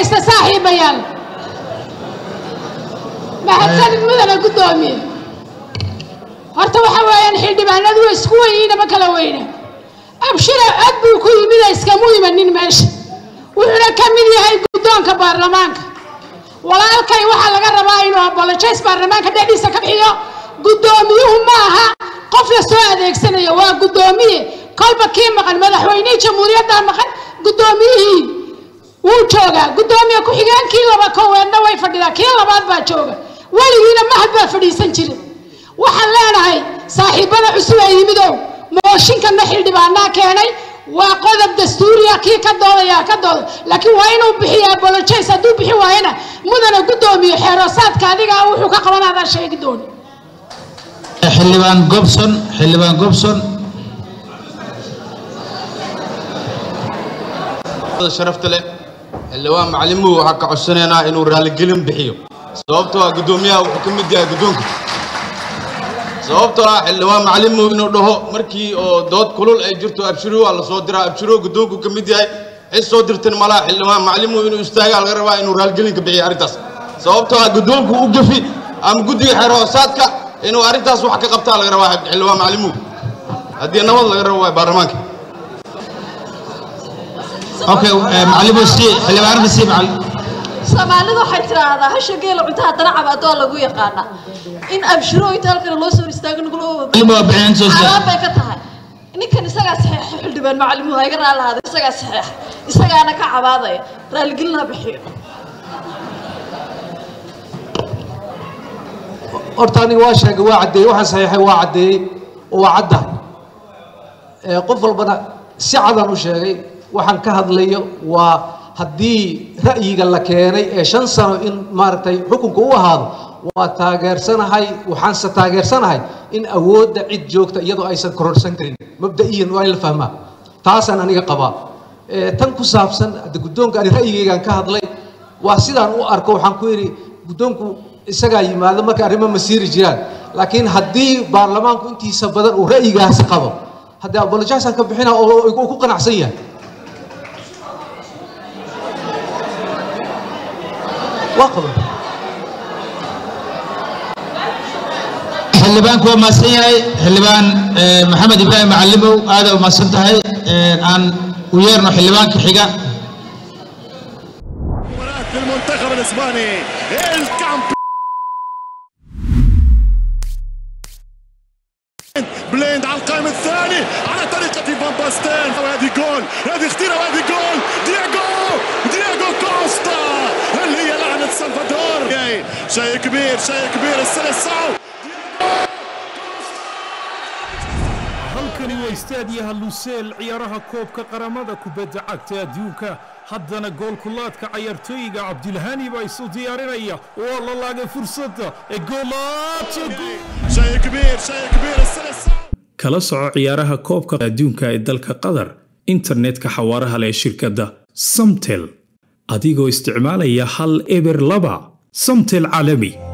dhegaysta saaxiibayaal mahadsanid mudana guddoomiye horta waxa weeyaan xildhibaanadu way isku weyiina ma kala weyne abshira cod buu ku yimid iskamu imanin meesha wuxuuna ka mid yahay guddoonka baarlamaanka walaalkay waxaa laga rabaa inuu abolojays baarlamaanka dhexdiisa ka bixiyo guddoomiyuhu ma aha qof la soo adeegsanayo waa guddoomiye kolba kii maqan madaxweynihii jamhuuriyadda maqan guddoomiyihii wuu joogaa guddoomiye ku-xigeenkii laba koweedna way fadhidaa kii labaad baa jooga weligiina mahad baa fadhiisan jira waxaan leenahay saaxiibada cusub ee yimidow mooshinkana xildhibaanaa keenay waa qodob dastuuriya kii ka doodaya ka dooda laakiin waa inuu bixiya abolojays hadduu bixi waayana mudana guddoomiye xeeroosaadka adiga wuxuu ka qabanaadaa sheegi dooni xildhibaan gobson xildhibaan gobson sharafta leh xildhibaan macalimuhu waxaa ka codsanaynaa inuu raaligelin bixiyo sababtoo ah guddoomiyaha wuxuu ka mid yahay guddoonka sababtoo ah xildhibaan macalimuhu inuu dhaho markii oo dood kulul ay jirto abshiru waa la soo diraa abshiru guddoonku ka mid yahay cid soo dirtan malaha xildhibaan macalimuhu inuu istaagaa laga rabaa inuu raaligelin ka bixiyo arrintaas sababtoo ah guddoonku u gafi ama guddiga xeer hoosaadka inuu arrintaas wax ka qabtaa laga rabaa xildhibaan macalimuhu haddii nabad laga rabo waa baarlamaanka okay macalimu si xildhibaanada si macal soomaalidu waxay tidhaahdaa hasha geela cuntaha danaca baa doo lagu yaqaana in abshiro inta halkan loo soo istaago nagula macalimu waa bixin soo xaaraan bay ka tahay ninkan isagaa saxeexa xildhibaan macalimuhu ha iga raalahaada isagaa saxeexa isagaana ka cabaadaya raaligelin ha bixiyo horta aniga waa sheegay waa caddeeyey waxaan saxiixay waa caddeeyey oo waa cadda ee qof walbana si cadan u sheegay waxaan ka hadlayo waa haddii ra'yiga la keenay ee shan sano in maaragtay xukunka u ahaado waa taageersanahay waxaanse taageersanahay in awoodda cid joogta iyadoo aysan kororsan karin mabda'iyan waa in la fahmaa taasaan aniga qabaa ee tan ku saabsan hadda guddoonka ani ra'yigaygaan ka hadlay waa sidaan u arko waxaan ku yidhi guddoonku isagaa yimaado marka arrimo masiiri jiraan laakiin haddii baarlamaanku intiisa badan uu ra'yigaasi qabo haddii abolojaasaan ka bixina oo uu ku qanacsan yahay waa qaba xildhibaanku waa mahadsan yahay xildhibaan maxamed ibraahim macalimow aada u mahadsan tahay aan u yeerno xildhibaanka xiga مباراة المنتخب الاسباني الكامب بليند على القائم الثاني على طريقة فان باستين وهذه جول هذه خطيرة وهذه جول دياغو دياغو كوستا هل هي لعنة سلفادور شيء كبير شيء كبير السلسعو halkani waa istaadiyaha luseel ciyaaraha koobka qaramada kubadda cagta adduunka haddana goolkulaadka cayaartooyiga cabdilhani baa isu diyaarinaya waa la laagay fursadda ee goolaadka شيء كبير شيء كبير السلسعو kala soco ciyaaraha koobka adduunka ee dalka qatar internetka xawaaraha leh ee shirkadda samtel adigoo isticmaalaya hal eber laba samtel caalami